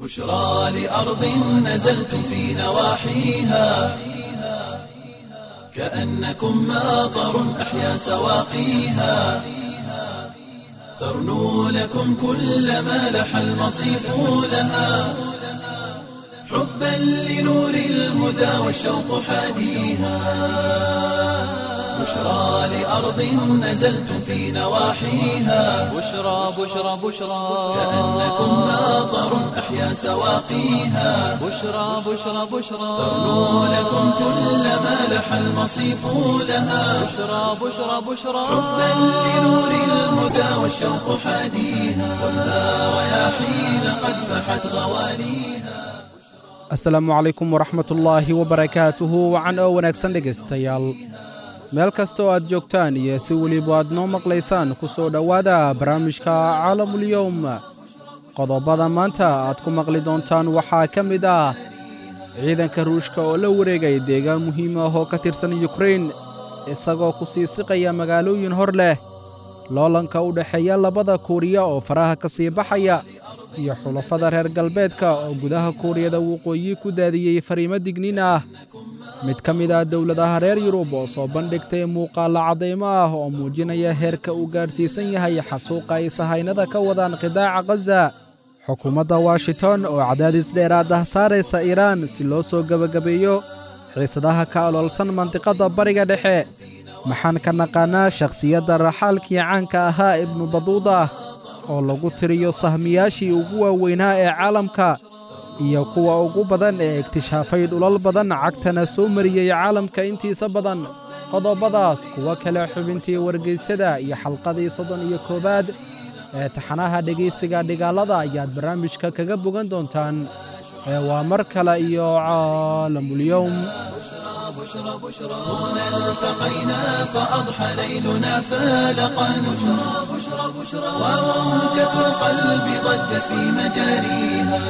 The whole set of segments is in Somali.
بشرى لأرض نزلتم في نواحيها كأنكم ماطر أحيا سواقيها ترنو لكم كل ما لح المصيف لها حبا لنور الهدى والشوق حاديها بشرى لأرض نزلتم في نواحيها بشرى بشرى بشرى كأنكم ماطر أحيا سواقيها بشرى بشرى بشرى ترنو لكم كل ما لح المصيف لها بشرى بشرى بشرى حبا لنور الهدى والشوق حاديها والنار رياحين قد فحت غواليها asalaamu calaykum waraxmatullaahi wabarakaatuhu wacan oo wanaagsan dhegaystayaal meel kasta oo aad joogtaan iyo si weliba aad noo maqlaysaan ku soo dhowaada barnaamijka caalamulyowm qodobada maanta aad ku maqli doontaan waxaa ka mid ah ciidanka ruushka oo la wareegay deegaan muhiim ah oo ka tirsan yukrain isagoo ku sii siqaya magaalooyin hor leh loolanka u dhexeeya labada kuuriya oo faraha ka sii baxaya iyo xulafada reer galbeedka oo gudaha kuuriyada waqooyi ku daadiyey fariimo digniin ah mid ka mid ah dowladaha reer yurub oo soo bandhigtay muuqaalla caddaymo ah oo muujinaya heerka uu gaadhsiisan yahay xasuuqa ay sahaynada ka wadaan qidaaca khaza xukuumadda washington oo cadaadis dheeraad ah saaraysa iiraan si loo soo gebagabeeyo xiisadaha ka aloolsan mandiqadda bariga dhexe maxaan ka naqaannaa shakhsiyadda raxaalkii caanka ahaa ibnu baduuda oo lagu tiriyo sahmiyaashii ugu waaweynaa ee caalamka iyo kuwa ugu badan ee ikhtishaafay dhulal badan cagtana soo mariyey caalamka intiisa badan qodobadaas kuwo kale xubintii wargeysyada iyo xalqadii soddon iyo koowaad ee taxanaha dhegaysiga dhigaalada ayaad barnaamijka kaga bogan doontaan ee waa mar kale iyo caalamulyowm بشرى بشرى هنا التقينا فأضحى ليلنا فالقا بشرى بشرى بشرى وموجة القلب ضجت في مجاريها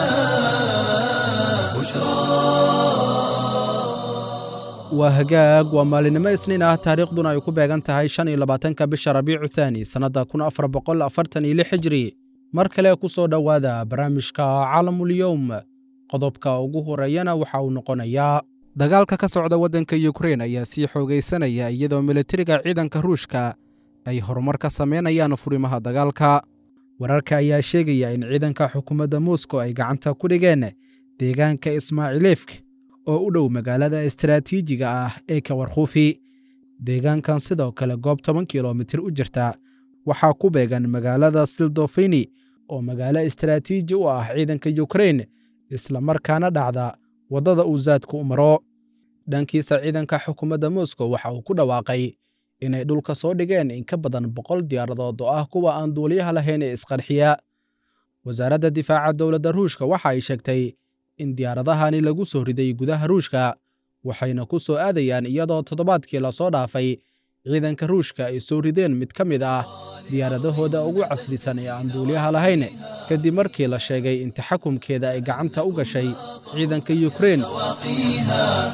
بشرى waa hagaag waa maalinimo isniin ah taariikhduna ay ku beegan tahay shan iyo labaatanka bisha rabiicu thaani sannadda kun afar boqol afartan iyo lix hijri mar kale ku soo dhowaada barnaamijka caalamulyowm qodobka ugu horreeyana waxa uu noqonayaa dagaalka ka socda waddanka yukrain ayaa sii xoogaysanaya iyadoo militariga ciidanka ruushka ay horumar ka samaynayaan furimaha dagaalka wararka ayaa sheegaya in ciidanka xukuumadda moskow ay gacanta ku dhigeen deegaanka ismaaciilefk oo u dhow magaalada istaraatiijiga ah ee kawarkhuufi deegaankan sidoo kale goob toban kilomitir u jirta waxaa ku beegan magaalada sildofini oo magaalo istaraatiiji u ah ciidanka yukrain islamarkaana dhacda waddada uu zaadku u maro dhankiisa ciidanka xukuumadda moskow waxa uu ku dhawaaqay inay dhulka soo dhigeen in ka badan boqol diyaaradood oo ah kuwa aan duuliyaha lahayn ee isqarxiya wasaaradda difaaca dowladda ruushka waxa ay sheegtay in diyaaradahani lagu soo riday gudaha ruushka waxayna ku soo aadayaan iyadoo toddobaadkii lasoo dhaafay ciidanka ruushka ay soo rideen mid ka mid ah diyaaradahooda ugu casrisan ee aan duuliyaha lahayn kadib markii la sheegay in taxakumkeeda ay gacanta u gashay ciidanka yukrain سواقيها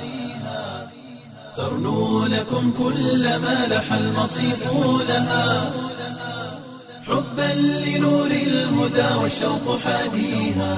ترنو لكم كل ما لح المصيف لها حبا لنور الهدى والشوق حاديها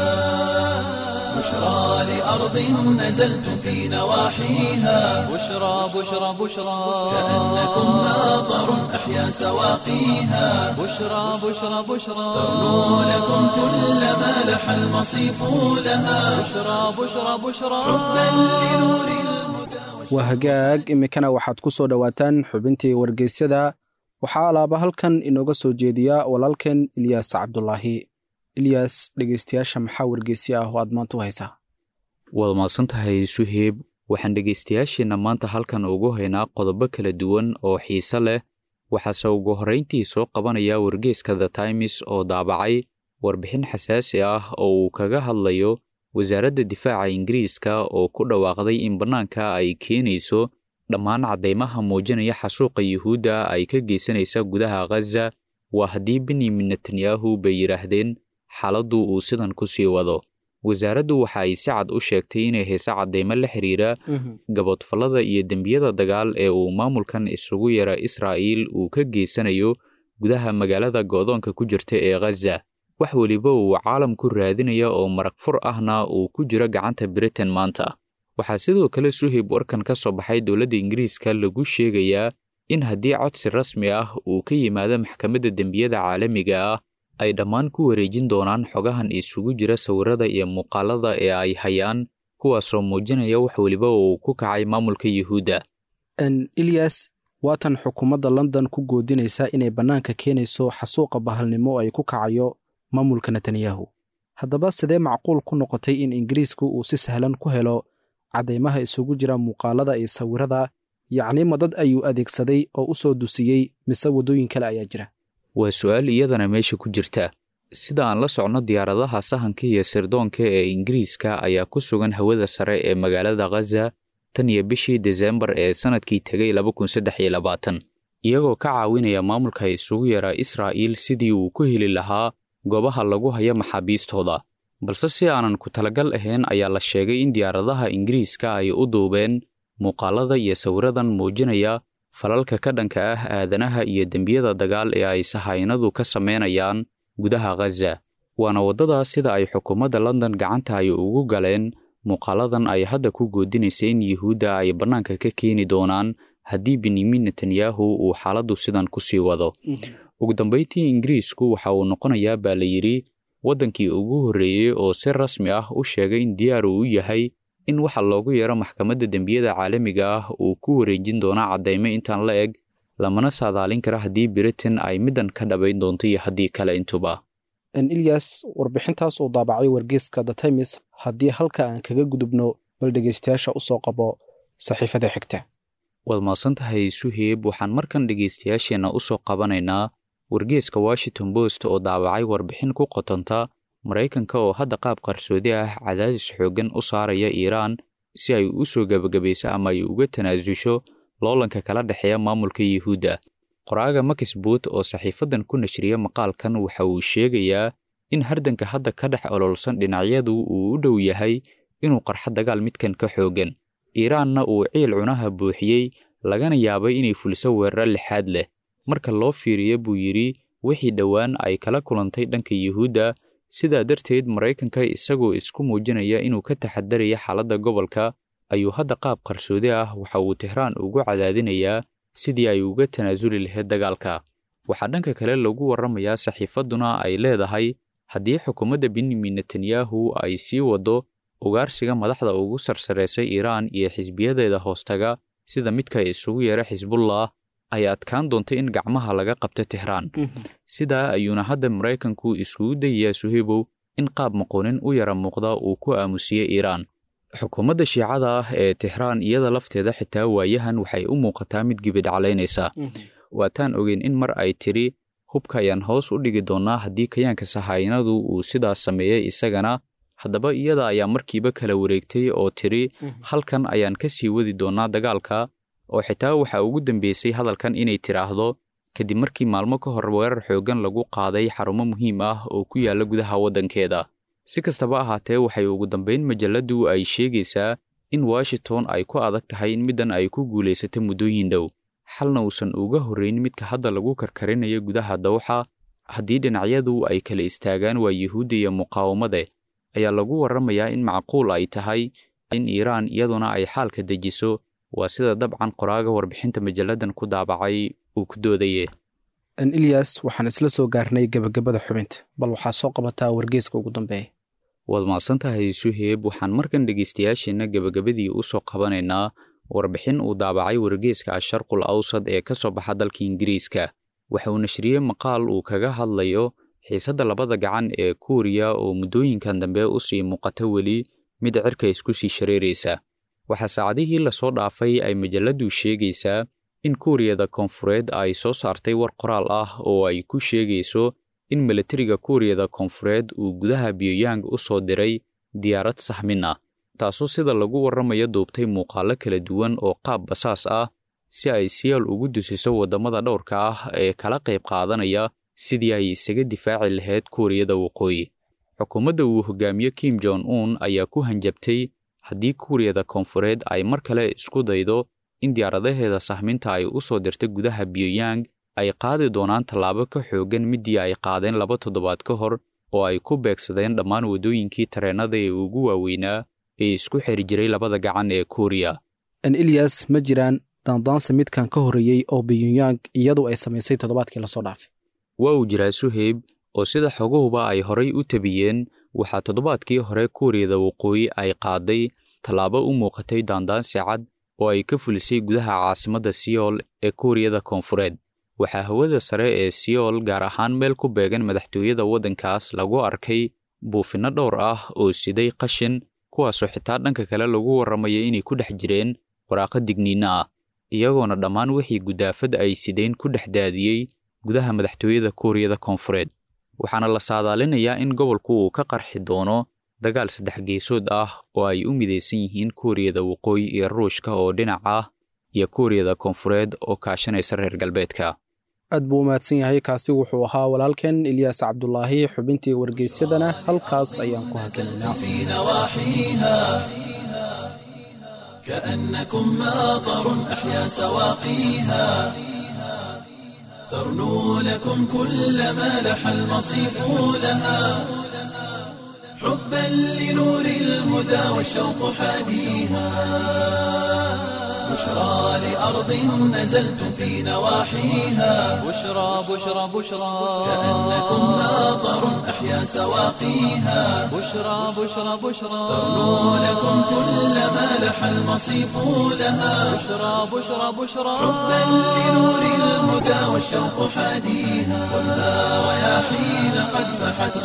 بشرى لأرض نزلتم في نواحيها بشرى بشرى بشرى كأنكم ماطر أحيا سواقيها بشرى بشرى بشرى ترنو لكم كل ما لح المصيف لها بشرى بشرى بشرى حبا لنور الهدى waa hagaag iminkana waxaad ku soo dhowaataan xubintii wargeysyada waxaa alaaba halkan inooga soo jeediya walaalkeen ilyaas cabdulaahi ilyaas dhegeystayaasha maxaa wargeysya ah oo aad maanta u haysaa waad mahadsan tahay suheeb waxaan dhegaystayaasheenna maanta halkan ugu haynaa qodobo kala duwan oo xiise leh waxaase ugu horrayntii soo qabanaya wargeeska the times oo daabacay warbixin xasaasi ah oo uu kaga hadlayo wasaaradda difaaca ingiriiska oo ku dhawaaqday in bannaanka ay keenayso dhammaan caddaymaha muujinaya xasuuqa yuhuudda ay ka geysanaysa gudaha khaza waa haddii benyamin netanyahu bay yidhaahdeen xaaladdu uu sidan ku sii wado wasaaraddu waxa ay si cad u sheegtay inay hayso caddaymo la xiriira gaboodfallada iyo dembiyada dagaal ee uu maamulkan isugu yara israa'iil uu ka geysanayo gudaha magaalada goodoonka ku jirta ee khaza wax weliba uu caalamku raadinaya oo marag fur ahna uu ku jiro gacanta britain maanta waxaa sidoo kale suhib warkan ka soo baxay dowladda ingiriiska lagu sheegayaa in haddii codsi rasmi ah uu ka yimaado maxkamadda dembiyada caalamiga ah ay dhammaan ku wareejin doonaan xogahan isugu jira sawirada iyo muuqaalada ee ay hayaan kuwaasoo muujinaya wax weliba uu ku kacay maamulka yuhuudda ilyas waatan xukuumadda london ku goodinaysa inay bannaanka keenayso xasuuqa bahalnimo ay ku kacayo maamulka netanyahu haddaba sidee macquul ku noqotay in ingiriisku uu si sahlan ku helo caddaymaha isugu jira muuqaalada iyo sawirada yacni ma dad ayuu adeegsaday oo u soo dusiyey mise waddooyin kale ayaa jira waa su'aal iyadana meesha ku jirta sida aan la socno diyaaradaha sahanka iyo sirdoonka ee ingiriiska ayaa ku sugan hawada sare ee magaalada khaza tan iyo bishii desembar ee sannadkii tegay iyagoo ka caawinaya maamulka isugu yaraa israa'iil sidii uu ku heli lahaa goobaha lagu hayo maxaabiistooda balse si aanan ku talagal ahayn ayaa la sheegay in diyaaradaha ingiriiska ay u duubeen muuqaalada iyo sawiradan muujinaya falalka ka dhanka ah aadanaha iyo dembiyada dagaal ee ay sahaynadu ka samaynayaan gudaha khaza waana waddadaas sida ay xukuumadda london gacanta ay ugu galeen muuqaaladan ay hadda ku goodinaysa in yuhuudda ay bannaanka ka keeni doonaan haddii benyamin netanyahu uu xaaladdu sidan ku sii wado ugu dambayntii ingiriisku waxa uu noqonayaa baa la yidhi waddankii ugu horreeyey oo si rasmi ah u sheegay in diyaar uu u yahay in waxa loogu yeero maxkamadda dembiyada caalamiga ah uu ku wareejin doono caddaymo intaan la eg lamana saadaalin kara haddii britain ay middan ka dhabayn doonto iyo haddii kale intuba ilyas warbixintaas uu daabacay wargeyska the times haddii halka aan kaga gudubno bal dhegaystayaasha u soo qabo saxiifada xigta waad maadsan tahay suheeb waxaan markan dhegaystayaasheenna u soo qabanaynaa wargeeska washington post oo daabacay warbixin ku qotonta maraykanka oo hadda qaab qarsoodi ah cadaadis xooggan u saaraya iiraan si ay u soo gebagabayso ama ay uga tanaasusho loolanka kala dhexeeya maamulka yuhuudda qoraaga makisboot oo saxiifadan ku nashriya maqaalkan waxa uu sheegayaa in hardanka hadda ka dhex ololsan dhinacyadu uu u dhow yahay inuu qarxo dagaal midkan ka xooggan iiraanna uu ciil cunaha buuxiyey lagana yaabay inay fuliso weeraro lixaad leh marka loo fiiriyo buu yidhi wixii dhowaan ay kala kulantay dhanka yuhuudda sidaa darteed maraykanka isagoo isku muujinaya inuu ka taxadaraya xaaladda gobolka ayuu hadda qaab qarsoodi ah waxa uu tehraan ugu cadaadinayaa sidii ay uga tanaasuli lahayd dagaalka waxaa dhanka kale lagu warramayaa saxiifadduna ay leedahay haddii xukuumadda benyamin netanyahu ay sii waddo ugaarsiga madaxda ugu sarsareysay iiraan iyo xisbiyadeeda hoostaga sida midka isugu yeera xisbullah ay adkaan doonta in gacmaha laga qabto tehraan sidaa ayuuna hadda maraykanku iskugu dayayaa suhebow in qaab maqoonin u yara muuqda uu ku aamusiye iiraan xukuumadda shiicada ah ee tehraan iyada lafteeda xitaa waayahan waxay u muuqataa mid gibidhaclaynaysa waataan ogeyn in mar ay tidhi hubka ayaan hoos u dhigi doonnaa haddii kayaanka sahaynadu uu sidaas sameeyey isagana haddaba iyada ayaa markiiba kala wareegtay oo tidhi halkan ayaan ka sii wadi doonnaa dagaalka oo xitaa waxaa ugu dambeysay hadalkan inay tidhaahdo kadib markii maalmo ka hor weerar xooggan lagu qaaday xarumo muhiim ah oo ku yaalla gudaha waddankeeda si kastaba ahaatee waxay ugu dambayn majalladdu ay sheegaysaa in washington ay ku adag tahay in middan ay ku guulaysato muddooyin dhow xalna uusan uga horrayn midka hadda lagu karkarinayo gudaha dawxa haddii dhinacyadu ay kala istaagaan waa yuhuudda iyo muqaawamade ayaa lagu warramayaa in macquul ay tahay in iiraan iyaduna ay xaalka dejiso waa sida dabcan qoraaga warbixinta majalladan ku daabacay uu ku doodaye ilyas waxaan isla soo gaarnay gebagabada xubinta bal waxaa soo qabataa wargeeska ugu dambeeya waad mahadsan tahay suheeb waxaan markan dhegaystayaasheenna gebagabadii u soo qabanaynaa warbixin uu daabacay wargeeska asharqul awsad ee ka soo baxa dalka ingiriiska waxa uu nashriyey maqaal uu kaga hadlayo xiisadda labada gacan ee kuuriya oo muddooyinkan dambe u sii muuqata weli mid cirka isku sii shareeraysa waxaa saacadihii lasoo dhaafay ay majalladdu sheegaysaa in kuuriyada koonfureed ay soo saartay war qoraal ah oo ay ku sheegayso in milatariga kuuriyada koonfureed uu gudaha biyojang u soo diray diyaarad saxmin ah taasoo sida lagu warramayo duubtay muuqaallo kala duwan oo qaab basaas ah si ay siyaal ugu dusiso waddamada dhowrka ah ee kala qayb qaadanaya sidii ay isaga difaaci lahayd kuuriyada waqooyi xukuumadda uu hogaamiye kim jon un ayaa ku hanjabtay haddii kuuriyada koonfureed ay mar kale isku daydo in diyaaradaheeda sahminta ay u soo dirtay gudaha biyojang ay qaadi doonaan tallaabo ka xooggan midii ay qaadeen laba toddobaad ka hor oo ay ku beegsadeen dhammaan waddooyinkii tareennada ee ugu waaweynaa ee isku xiri jiray labada gacan ee kuuriya ilyas ma jiraan daandaansi midkan ka horreeyey oo biyunyang iyadu ay samaysay toddobaadkii lasoo dhaafay waa uu jiraa suheyb oo sida xoguhuba ay horay u tabiyeen waxaa toddobaadkii hore kuuriyada waqooyi ay qaaday tallaabo u muuqatay daandaansi cad oo ay ka fulisay gudaha caasimadda siyool ee kuuriyada koonfureed waxaa hawada sare ee siyool gaar ahaan meel ku beegan madaxtooyada waddankaas lagu arkay buufinno dhowr ah oo siday qashin kuwaasoo xitaa dhanka kale lagu warramaya inay ku dhex jireen waraaqo digniinno ah iyagoona dhammaan wixii gudaafad ay sideen ku dhex daadiyey gudaha madaxtooyada kuuriyada koonfureed waxaana la saadaalinayaa in gobolku uu ka qarxi doono dagaal saddex geesood ah oo ay u midaysan yihiin kuuriyada waqooyi iyo ruushka oo dhinac ah iyo kuuriyada koonfureed oo kaashanaysa reer galbeedka aad buu u mahadsan yahay kaasi wuxuu ahaa walaalkeen ilyaas cabdulaahi xubintii wargeysyadana halkaas ayaan ku hakinaynaa في نواحيها كأنكم ماطر أحيا سواقيها ترنو لكم كل ما لح المصيف لها حبا لنور الهدى والشوق حاديها بشرى لأرض نزلتم في نواحيها بشرى بشرى بشرى كأنكم ماطر أحيا سواقيها بشرى بشرى بشرى ترنو لكم كل ما لح المصيف لها بشرى بشرى بشرى حبا لنور الهدى والشوق حاديها والنار رياحين قد فحت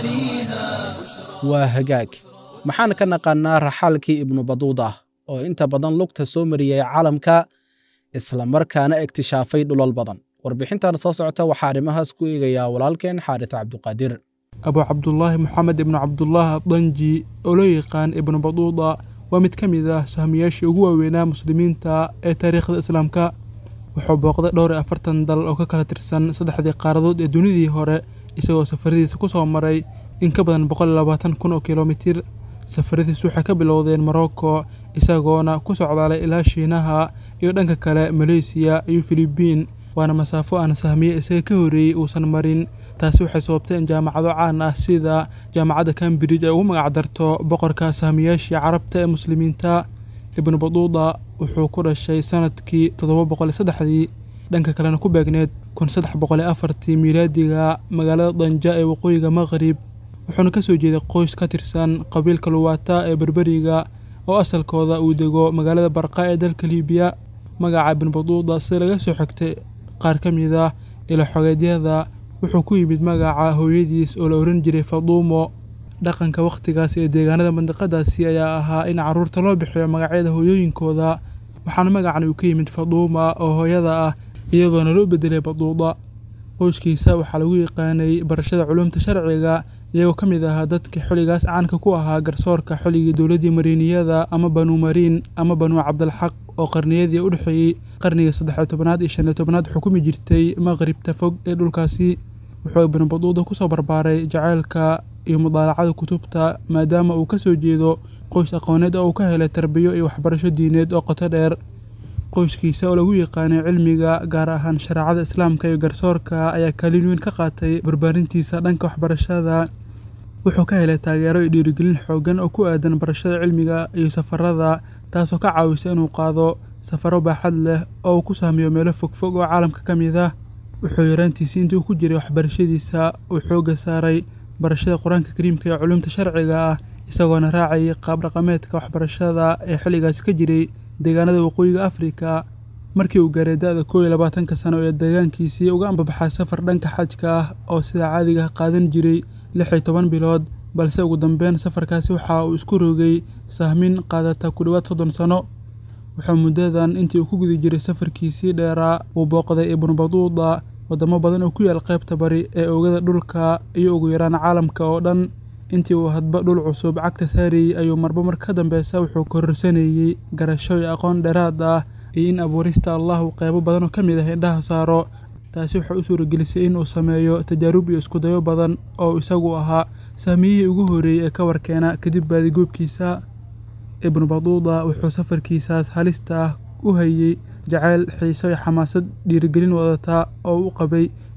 غوانيها waa hagaag maxaan ka naqaannaa raxaalkii ibnu baduuda oo inta badan lugta soo mariyey caalamka isla markaana iktishaafay dhulal badan warbixintan soo socota waxaa arrimahaas ku eegayaa walaalkeen xaaris cabduqaadir abu cabdulaahi moxamed ibnu cabdulaah danji oo loo yaqaan ibnu baduuda waa mid ka mid ah sahmiyaashii ugu waaweynaa muslimiinta ee taariikhda islaamka wuxuu booqday dhowr iyo afartan dal oo ka kala tirsan saddexdii qaaradood ee dunidii hore isagoo safaradiisa ku soo maray in ka badan boqol iyo labaatan kun oo kilomitir safaradiisu waxay ka bilowdeen morocco isagoona ku socdaalay ilaa shiinaha iyo dhanka kale maleysiya iyo filibiin waana masaafo aan sahmiye isaga ka horreeyey uusan marin taasi waxay sababtay in jaamacado caan ah sida jaamacadda cambridge ay ugu magacdarto boqorka sahmiyaashii carabta ee muslimiinta ibnu baduuda wuxuu ku dhashay sanadkii toddoba boqol iyo saddexdii dhanka kalena ku beegneed kun saddex boqol iyo afartii miilaadiga magaalada danja ee waqooyiga maqrib wuxuuna ka soo jeeday qoys ka tirsan qabiilka luwaata ee berberiga oo asalkooda uu dego magaalada barqa ee dalka liibiya magaca ibnu baduuda sida laga soo xigtay qaar ka mid ah ilo xogeedyada wuxuu ku yimid magaca hooyadiis oo la ohan jiray faduumo dhaqanka wakhtigaas ee deegaanada mandiqadaasi ayaa ahaa in carruurta loo bixiyo magacyada hooyooyinkooda waxaana magacan uu ka yimid faduuma oo hooyada ah iyadoona loo bedelay baduuda qoyskiisa waxaa lagu yaqaanay barashada culuumta sharciga iyagoo ka mid ahaa dadka xilligaas caanka ku ahaa garsoorka xilligii dowladdii mariiniyada ama banuu mariin ama banuu cabdilxaq oo qarniyadii u dhexeeyey qarniga saddex iyo tobanaad iyo shan iyo tobanaad xukumi jirtay maqribta fog ee dhulkaasi wuxuu ibnu baduuda kusoo barbaaray jaceylka iyo mudaalacada kutubta maadaama uu ka soo jeedo qoys aqooneed oo uu ka helay tarbiyo iyo waxbarasho diineed oo qoto dheer qoyskiisa oo lagu yaqaanay cilmiga gaar ahaan shareecada islaamka iyo garsoorka ayaa kaalin weyn ka qaatay barbaarintiisa dhanka waxbarashada wuxuu ka helay taageero iyo dhiirigelin xoogan oo ku aadan barashada cilmiga iyo safarada taasoo ka caawisa inuu qaado safaro baaxad leh oo uu ku sahmiyo meelo fogfog oo caalamka ka mid ah wuxuu yaraantiisii intii uu ku jiray waxbarashadiisa uu xoogga saaray barashada qur-aanka kariimka iyo culuumta sharciga ah isagoona raacayay qaab dhaqameedka waxbarashada ee xilligaasi ka jiray deegaanada waqooyiga afrika markii uu gaaray da-da koow iyo labaatanka sano ee deegaankiisii uga ambabaxay safar dhanka xajka ah oo sida caadiga ah qaadan jiray lix iyo toban bilood balse ugu dambeyn safarkaasi waxa uu isku rogay sahmin qaadata ku dhowaad soddon sano wuxuu muddadan intii uu ku guda jiray safarkiisii dheeraa uu booqday ibnu baduuda waddamo badan oo ku yaal qaybta bari ee oogada dhulka iyo ugu yaraan caalamka oo dhan intii uu hadba dhul cusub cagta saarayey ayuu marba mar ka dambeysa wuxuu kororsanayey garasho iyo aqoon dheeraad ah iyo in abuurista allah uu qeybo badan oo ka mid ah indhaha saaro taasi waxay u suuragelisay in uu sameeyo tajaarub iyo iskudayo badan oo isagu ahaa sahmiyihii ugu horreeyey ee ka warkeena kadib baadigoobkiisa ibnu baduuda wuxuu safarkiisaas halista ah u hayey jacayl xiiso iyo xamaasad dhiirigelin wadata oo u qabay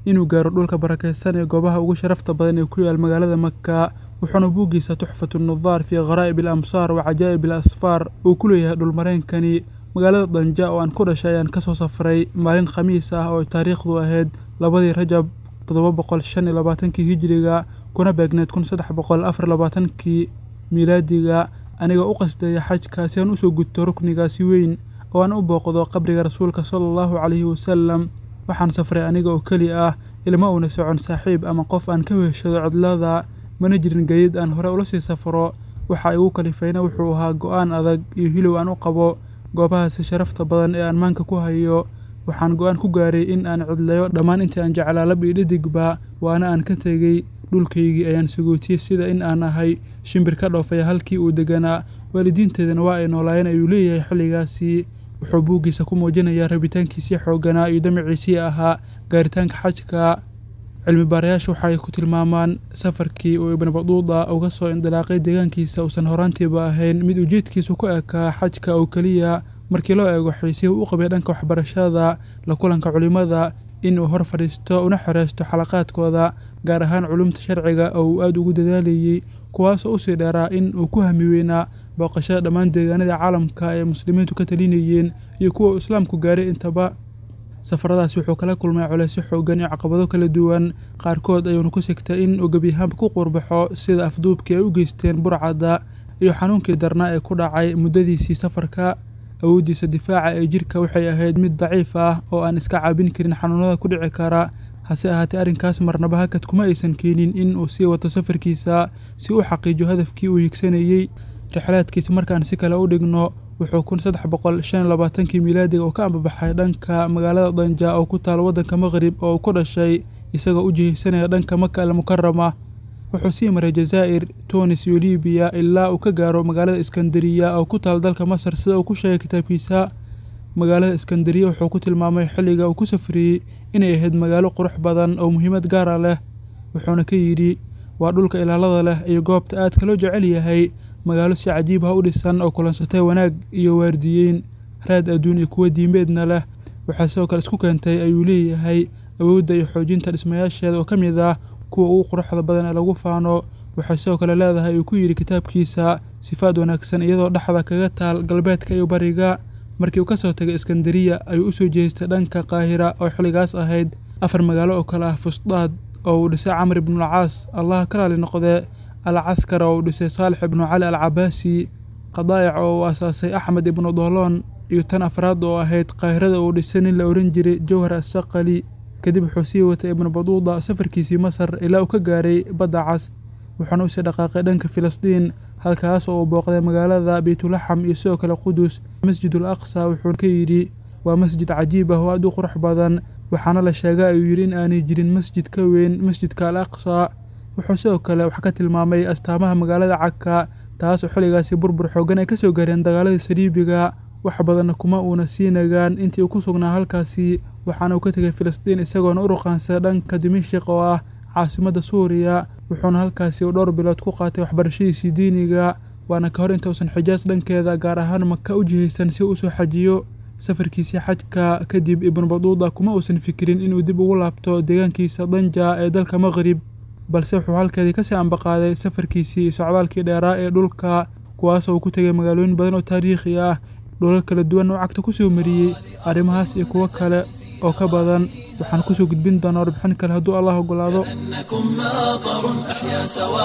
inuu gaaro dhulka barakaysan ee goobaha ugu sharafta badan ee ku yaal magaalada maka wuxuuna buuggiisa tuxfatu nudaar fii kharaa'ib al amsaar wa cajaa'ib al asfaar uu ku leeyahay dhulmareenkani magaalada danja oo aan ku dhashay ayaan kasoo safray maalin khamiis ah oo taariikhdu ahayd labadii rajab toddoba boqol shan iyo labaatankii hijiriga kuna beegneed kun saddex boqol afar labaatankii miilaadiga aniga u qasdaya xajka si aan usoo gudto ruknigaasi weyn oo aan u booqdo qabriga rasuulka sala allahu calayhi wasalam waxaan safray aniga oo keli ah ilma uuna socon saaxiib ama qof aan ka weheshado cidlada mana jirin gayid aan hore ula sii safro waxa igu kalifayna wuxuu ahaa go-aan adag iyo hilow aan u qabo goobahaasi sharafta badan ee aan maanka ku hayo waxaan go-aan ku gaaray in aan cidlayo dhammaan intii aan jeclaa lab iyo dhidigba waana aan ka tegey dhulkaygii ayaan sagootiyey sida in aan ahay shimbir ka dhoofaya halkii uu deganaa waalidiinteedana waa ay noolaayeen ayuu leeyahay xilligaasi wuxuu buuggiisa ku muujinayaa rabitaankiisii xoogganaa iyo damaciisii ahaa gaaritaanka xajka cilmi baarayaashu waxay ku tilmaamaan safarkii uu ibnu baduuda uga soo indilaaqay deegaankiisa uusan horaantiiba ahayn mid ujeedkiisu ku ekaa xajka oo keliya markii loo eego xiisihii u qabay dhanka waxbarashada la kulanka culimmada in uu hor fadhiisto una xoreysto xalaqaadkooda gaar ahaan culumta sharciga oo uu aada ugu dadaalayey kuwaasoo usii dheeraa in uu ku hami weynaa booqashada dhammaan deegaanada caalamka ee muslimiintu ka talinayeen iyo kuwa uu islaamku gaaray intaba safaradaasi wuxuu kala kulmay culeysyo xoogan iyo caqabado kala duwan qaarkood ayuuna ku sigtay in uu gebiyahaanba ku qurbaxo sida afduubkii ay u geysteen burcadda iyo xanuunkii darnaa ee ku dhacay muddadiisii safarka awooddiisa difaaca ee jirka waxay ahayd mid daciif ah oo aan iska caabin karin xanuunada ku dhici kara hase ahaatee arrinkaas marnaba hakad kuma aysan keenin in uu sii wato safarkiisa si uu xaqiijo hadafkii uu higsanayey rixlaadkiisa markaan si kale u dhigno wuxuu kun saddex boqol shan iyo labaatankii miilaadiga oo ka ambabaxay dhanka magaalada danja oo ku taal waddanka maqrib oo uu ku dhashay isagoo u jihaysanaya dhanka maka al mukarama wuxuu sii maray jazaa'ir tunis iyo libiya ilaa uu ka gaaro magaalada iskandariya oo ku taal dalka masar sida uu ku sheegay kitaabkiisa magaalada iskandariya wuxuu ku tilmaamay xilliga uu ku safriyey inay ahayd magaalo qurux badan oo muhiimad gaara leh wuxuuna ka yidhi waa dhulka ilaalada leh iyo goobta aadka loo jecel yahay magaalo si cajiib ah u dhisan oo kulansatay wanaag iyo waardiyeyn raad adduun iyo kuwo diimeedna leh waxaa sidoo kale isku keentay ayuu leeyahay awoodda iyo xoojinta dhismayaasheeda oo ka mid ah kuwa ugu quruxda badan ee lagu faano waxay sidoo kale leedahay uu ku yidhi kitaabkiisa sifaad wanaagsan iyadoo dhexda kaga taal galbeedka iyo bariga markii uu ka soo tagay iskandariya ayuu u soo jeestay dhanka qaahira oo xilligaas ahayd afar magaalo oo kale ah fusdaad oo uu dhisay camr ibnulcaas allaha ka raali noqdee alcaskar oo uu dhisay saalix ibnu cali al cabaasi qadaa'ic oo uu asaasay axmed ibnu dooloon iyo tan afraad oo ahayd qaahirada uu dhisay nin la ohan jiray jawhar assaqali kadib wuxuu sii watay ibnu baduuda safarkiisii masar ilaa uu ka gaaray badda cas wuxuuna usii dhaqaaqay dhanka filistiin halkaas oo uu booqday magaalada beytulaxam iyo sidoo kale qudus masjidul aqsa wuxuu ka yidhi waa masjid cajiib ah oo aad u qurux badan waxaana la sheega ayuu yidhi in aanay jirin masjid ka weyn masjidka al aqsa wuxuu sidoo kale wax ka tilmaamay astaamaha magaalada cagka taas oo xilligaasi burbur xoogan ay ka soo gaareen dagaaladii saliibiga wax badanna kuma uuna sii nagaan intii uu ku sugnaa halkaasi waxaana uu ka tegay filistiin isagoona u ruqaansaday dhanka dimashik oo ah caasimadda suuriya wuxuuna halkaasi uu dhowr bilood ku qaatay waxbarashadiisii diiniga waana ka hor intausan xijaas dhankeeda gaar ahaan maka u jihaysan si uu usoo xajiyo safarkiisii xajka kadib ibnu baduuda kuma uusan fikirin inuu dib ugu laabto deegaankiisa danja ee dalka maqrib balse wuxuu halkeedii kasii ambaqaaday safarkiisii iyo socdaalkii dheeraa ee dhulka kuwaasoo uu ku tegay magaalooyin badan oo taariikhi ah dhulal kala duwan oo cagta ku soo mariyey arrimahaas iyo kuwo kale oo ka badan waxaan kusoo gudbin doonaa warbixin kale hadduu allah ogolaado أنكم ماطر أحيا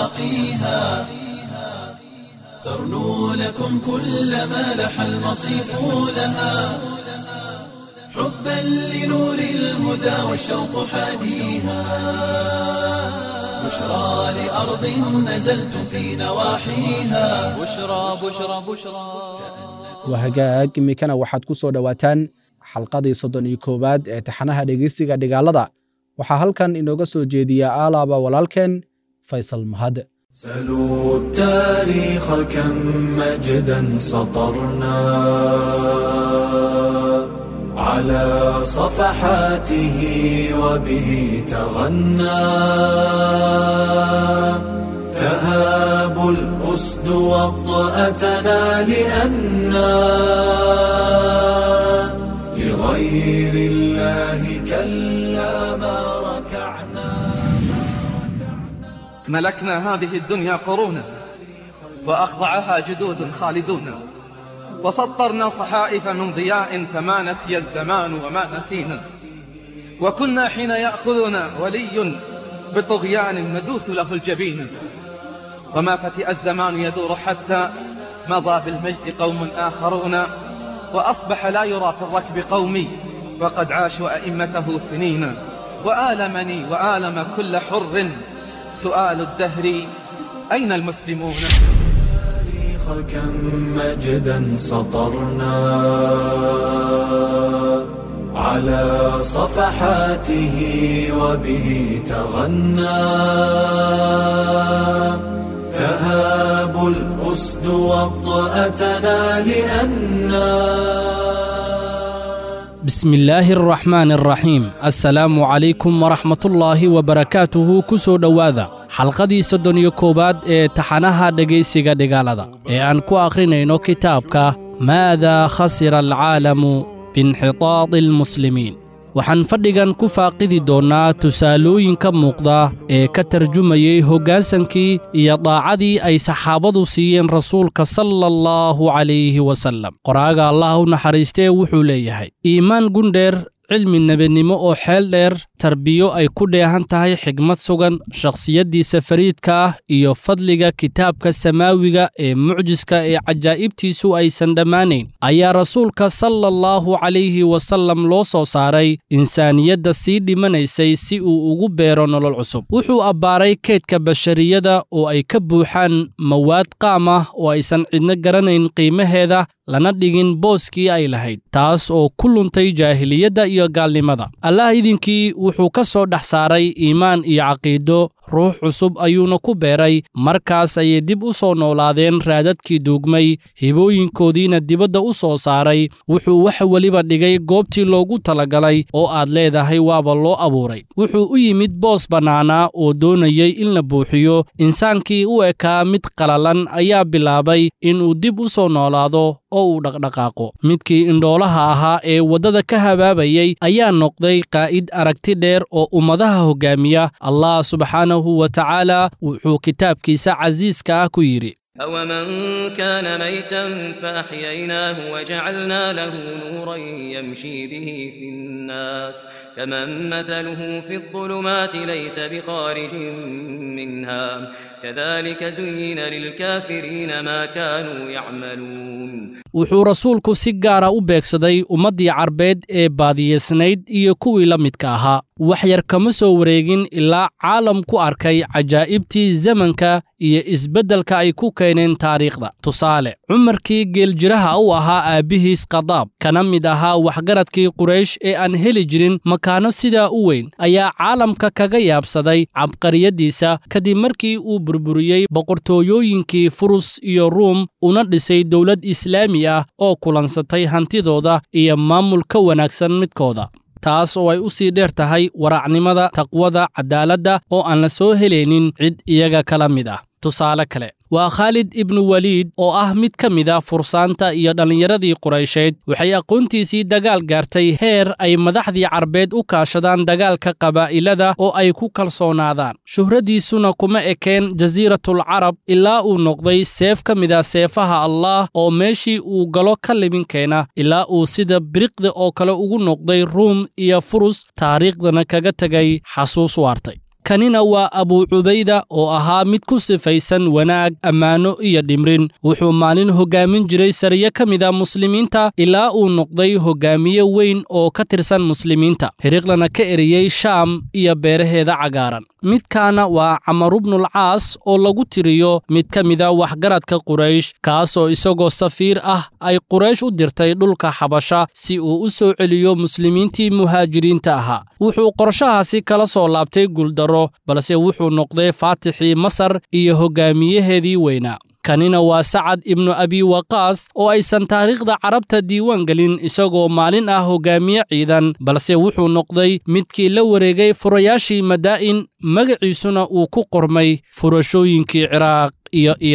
سواقيها ترنو لكم كل ما لح المصيف لها حبا لنور الهدى والشوق حاديها بشرى لأرض نزلتم في نواحيها بشرى بشرى بشرى waa hagaag iminkana waxaad ku soo dhowaataan xalqadii soddon iyo koowaad ee taxanaha dhegeysiga dhigaalada waxaa halkan inooga soo jeediya aalaaba walaalkeen faysal mahad سلوا التاريخ كم مجدا سطرنا على صفحاته وبه تغنى تهاب الأسد وطأتنا لأنا لغير الله كلا ما ركعنا ملكنا هذه الدنيا قرونا وأخضعها جدود خالدون وسطرنا صحائف من ضياء فما نسي الزمان وما نسينا وكنا حين يأخذنا ولي بطغيان ندوث له الجبين وما فتئ الزمان يدور حتى مضى بالمجد قوم آخرون وأصبح لا يرى في الركب قومي وقد عاشوا أئمته سنين وآلمني وآلم كل حر سؤال الدهر أين المسلمون كم مجدا سطرنا على صفحاته وبه تغنى تهاب الأسد وطأتنا لأننا بسم الله الرحمن الرحيم السلام عليكم ورحمة الله وبركاته kusoo dhowaada xalqadii soddon iyo koowaad ee taxanaha dhegaysiga dhigaalada ee aan ku akhrinayno kitaabka maadaa khasira alcaalamu biinxitaadi almuslimiin waxaan fadhigan ku faaqidi doonnaa tusaalooyinka muuqda ee ka tarjumayey hoggaansankii iyo daacadii ay saxaabadu siiyeen rasuulka sala allahu calayhi wasallam qoraaga allah u naxariistee wuxuu leeyahay iimaan gundheer cilmi nebadnimo oo xeel dheer tarbiyo ay ku dheehan tahay xigmad sugan shakhsiyaddiisa fariidka ah iyo fadliga kitaabka samaawiga ee mucjiska ee cajaa'ibtiisu aysan dhammaanayn ayaa rasuulka sala allahu calayhi wasallam loo soo saaray insaaniyadda sii dhimanaysay si uu ugu beero nolol cusub wuxuu abbaaray keedka bashariyada oo ay ka buuxaan mawaad qaam ah oo aysan cidno garanayn qiimaheeda lana dhigin booskii ay lahayd taas oo ku luntay jaahiliyadda iyo gaalnimada allah idinkii wuxuu ka soo dhex saaray iimaan iyo caqiido ruux cusub ayuuna ku beeray markaas ayay dib u soo noolaadeen raadadkii duugmay hibooyinkoodiina dibadda u soo saaray wuxuu wax weliba dhigay goobtii loogu talagalay oo aad leedahay waaba loo abuuray wuxuu u yimid boos bannaanaa oo doonayey in la buuxiyo insaankii u ekaa mid qalalan ayaa bilaabay inuu dib u soo noolaado oo uu dhaqdhaqaaqo midkii indhoolaha ahaa ee waddada ka habaabayey ayaa noqday qaa'id aragti dheer oo ummadaha hoggaamiya allah subxaanahu wa tacaala wuxuu kitaabkiisa casiiska ah ku yidhi أومن كان ميتا فأحييناه وجعلنا له نورا يمشي به في الناس كمن مثله في الظلمات ليس بخارج منها كذلك زين للكافرين ما كانوا يعملون wuxuu rasuulku si gaara u beegsaday ummaddii carbeed ee baadiyeysnayd iyo kuwii la midka ahaa wax yar kama soo wareegin ilaa caalam ku arkay cajaa'ibtii zamanka iyo isbeddelka ay ku keeneen taariikhda tusaale cumarkii geeljiraha u ahaa aabbihiis khadaab kana mid ahaa waxgaradkii quraysh ee aan heli jirin makaano sidaa u weyn ayaa caalamka kaga yaabsaday cabqariyaddiisa kadib markii uu burburiyey boqortooyooyinkii furus iyo ruum una dhisay dowlad islaami ah oo kulansatay hantidooda iyo maamul ka wanaagsan midkooda taas oo ay u sii dheer tahay waraacnimada taqwada cadaaladda oo aan la soo helaynin cid iyaga kala mid ah tusaale kale waa khaalid ibnu waliid oo ah mid ka mid a fursaanta iyo dhallinyaradii quraysheed waxay aqoontiisii dagaal gaartay heer ay madaxdii carbeed u kaashadaan dagaalka qabaa'ilada oo ay ku kalsoonaadaan shuhradiisuna kuma ekeen jasiiratul carab ilaa uu noqday seef ka mid a seefaha allaah oo meeshii uu galo ka libin keena ilaa uu sida biriqda oo kale ugu noqday ruum iyo furus taariikhdana kaga tegay xasuus waartay kanina waa abuu cubayda oo ahaa mid ku sifaysan wanaag ammaano iyo dhimrin wuxuu maalin hoggaamin jiray sariye ka mid a muslimiinta ilaa uu noqday hoggaamiye weyn oo ka tirsan muslimiinta hiriqlana ka eriyey shaam iyo beeraheeda cagaaran midkaana waa camarubnulcaas oo lagu tiriyo mid ka mida waxgaradka quraysh kaasoo isagoo safiir ah ay quraysh u dirtay dhulka xabasha si uu u soo celiyo muslimiintii muhaajiriinta ahaa wuxuu qorshahaasi kala soo laabtay guuldaro balse wuxuu noqday faatixii masar iyo hoggaamiyaheedii weynaa kanina waa sacad ibnu abi waqaas oo aysan taariikhda carabta diiwaan gelin isagoo maalin ah hoggaamiye ciidan balse wuxuu noqday midkii la wareegay furayaashii madaa'in magaciisuna uu ku qormay furashooyinkii ciraaq iyo iiraan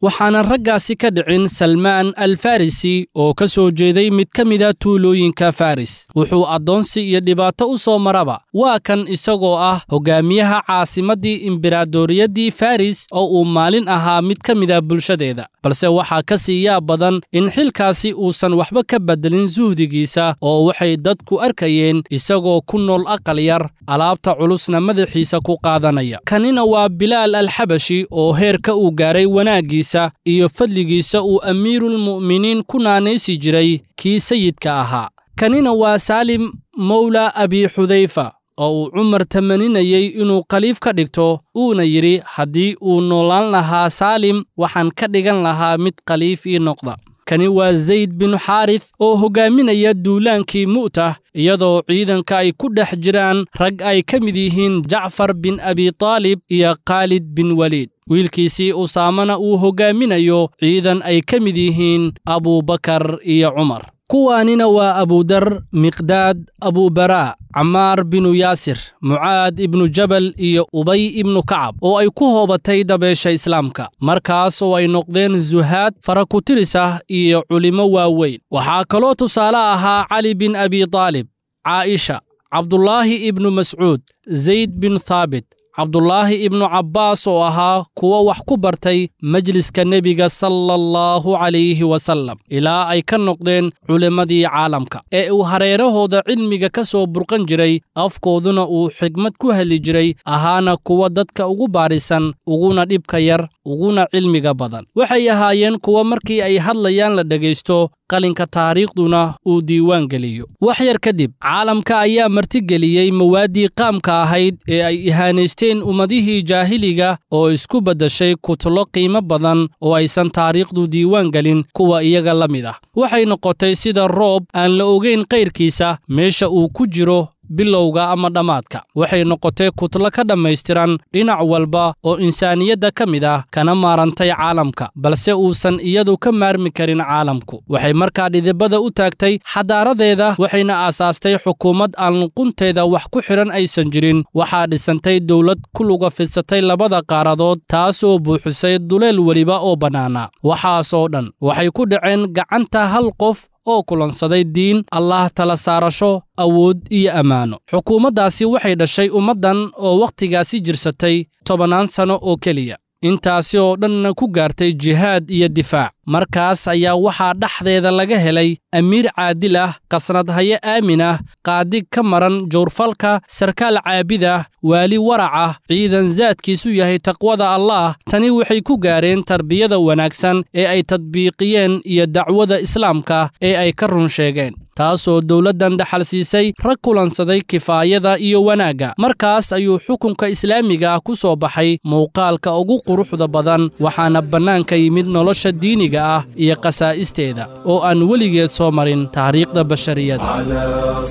waxaana raggaasi ka dhicin salmaan al farisi oo ka soo jeeday mid ka mida tuulooyinka faris wuxuu addoonsi iyo dhibaato u soo maraba waa kan isagoo ah hogaamiyaha caasimaddii imberaadoriyaddii faris oo uu maalin ahaa mid ka mida bulshadeeda balse waxaa ka sii yaab badan in xilkaasi uusan waxba ka beddelin suhdigiisa oo waxay dadku arkayeen isagoo ku nool aqal yar alaabta culusna madaxiisa ku qaadanaya kanina waa bilaal alxabashi oo heerka uu gaaray wanaaggiisa iyo fadligiisa uu amiiruulmu'miniin ku naanaysi jiray kii sayidka ahaa kanina waa saalim mawla abi xudayfa oo uu cumar tamaninayey inuu khaliif ka dhigto uuna yidhi haddii uu noolaan lahaa saalim waxaan ka dhigan lahaa mid khaliif ii noqda kani waa zayd binu xaarif oo hoggaaminaya duulaankii mu'tah iyadoo ciidanka ay ku dhex jiraan rag ay ka mid yihiin jacfar bin abitaalib iyo khaalid bin weliid wiilkiisii usaamana uu hoggaaminayo ciidan ay ka mid yihiin abuubakar iyo cumar kuwaanina waa abudar miqdaad abubaraa camaar binu yaasir mucaad ibnu jabal iyo ubay ibnu kacab oo ay ku hoobatay dabeesha islaamka markaas oo ay noqdeen zuhaad farakutiris ah iyo culimmo waaweyn waxaa kaloo tusaale ahaa cali bin abitaalib caa'isha cabdulaahi ibnu mascuud zayd bin thaabit cabdulaahi ibnu cabbaas oo ahaa kuwa wax ku bartay majliska nebiga sala allahu calayhi wasallam ilaa ay ka noqdeen culimmadii caalamka ee uu hareerahooda cilmiga ka soo burqan jiray afkooduna uu xigmad ku heli jiray ahaana kuwa dadka ugu baarisan uguna dhibka yar uguna cilmiga badan waxay ahaayeen kuwa markii ay hadlayaan la dhegaysto qalinka taariikhduna uu diiwaan geliyo wax yar kadib caalamka ayaa martigeliyey mawaaddii qaamka ahayd ee ay ihaanaysteen ummadihii jaahiliga oo isku beddashay kutlo qiimo badan oo aysan taariikhdu diiwaan gelin kuwa iyaga la mid ah waxay noqotay sida roob aan la ogayn kayrkiisa meesha uu ku jiro bilowga ama dhammaadka waxay noqotay kutlo ka dhammaystiran dhinac walba oo insaaniyadda ka mid ah kana maarantay caalamka balse uusan iyadu ka maarmi karin caalamku waxay markaa dhidibada u taagtay xadaaradeeda waxayna aasaastay xukuumad aan luqunteeda wax ku xidhan aysan jirin waxaa dhisantay dowlad ku luga fidsatay labada qaaradood taasoo buuxisay duleel weliba oo bannaana waxaasoo dhan waxay ku dhaceen gacanta hal qof oo kulansaday diin allaah tala saarasho awood iyo ammaano xukuumaddaasi waxay dhashay ummaddan oo wakhtigaasi jirsatay tobannaan sanno oo keliya intaasi oo dhanna ku gaartay jihaad iyo difaac markaas ayaa waxaa dhexdeeda laga helay amiir caadil ah qasnadhaye aamin ah qaadig ka maran jawrfalka sarkaal caabid ah waali warac ah ciidan saadkiisu yahay taqwada allaah tani waxay ku gaareen tarbiyada wanaagsan ee ay tadbiiqiyeen iyo dacwada islaamka ee ay ka run sheegeen taasoo dowladdan dhaxal siisay rag kulansaday kifaayada iyo wanaagga markaas ayuu xukunka islaamiga ah ku soo baxay muuqaalka ugu quruxda badan waxaana bannaanka yimid nolosha diiniga ah iyo qasaa'isteeda oo aan weligeed soo marin taariikhda bashariyada على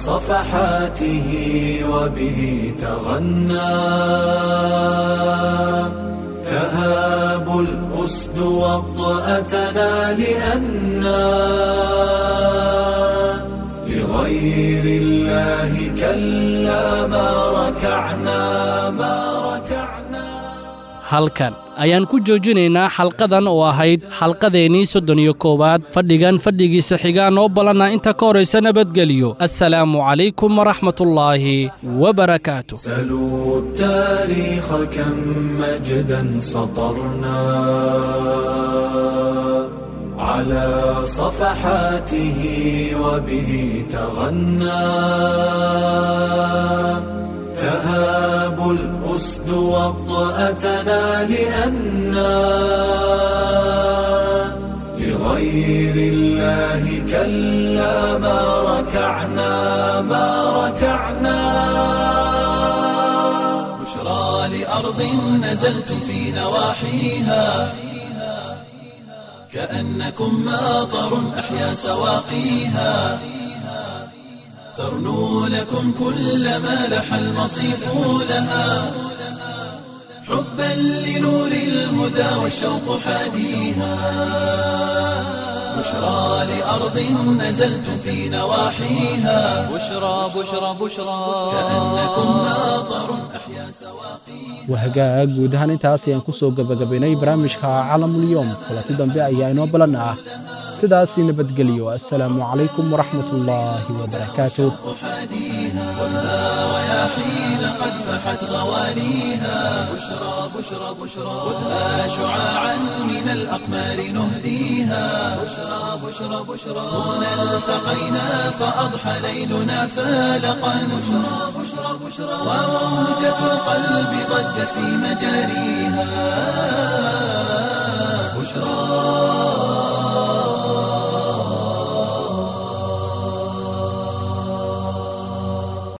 صفحاته وبه تغنى تهاب الأسد وطأتنا لأنا لغير الله كلا ما ركعنا ما ركعنا halkan ayaan ku joojinaynaa xalqadan oo ahayd xalqadeennii soddon iyo koowaad fadhigan fadhigiisa xigaa noo ballanna inta ka horaysa nabadgeliyo assalaamu calaykum waraxmatullaahi wabarakaatu سلوا التاريخ كم مجدا سطرنا على صفحاته وبه تغنى تهاب الأسد وطأتنا لأنا لغير الله كلا ما ركعنا ما ركعنا بشرى لأرض نزلتم في نواحيها كأنكم ماطر أحيا سواقيها ترنو لكم كل ما لح المصيف لها حبا لنور الهدى والشوق حاديها بشرى لأرض نزلتم في نواحيها بشرى بشرى بشرى كأنكم ناظر أحيا سواقيها wahagaag guud ahaan intaas ayaan ku soo gebagabaynay barnaamijka calamulyoom kulanti dambe ayaa inoo balan ah sidaasi nabadgelyo assalaamu calaykum waraxmatullaahi wabarakaatuh رياحين قد فحت غوانيها بشرى بشرى بشرى خذها شعاعا من الأقمار نهديها بشرى بشرى بشرى هنا التقينا فأضحى ليلنا فالقا بشرى بشرى بشرى وموجة القلب ضجت في مجاريها بشرى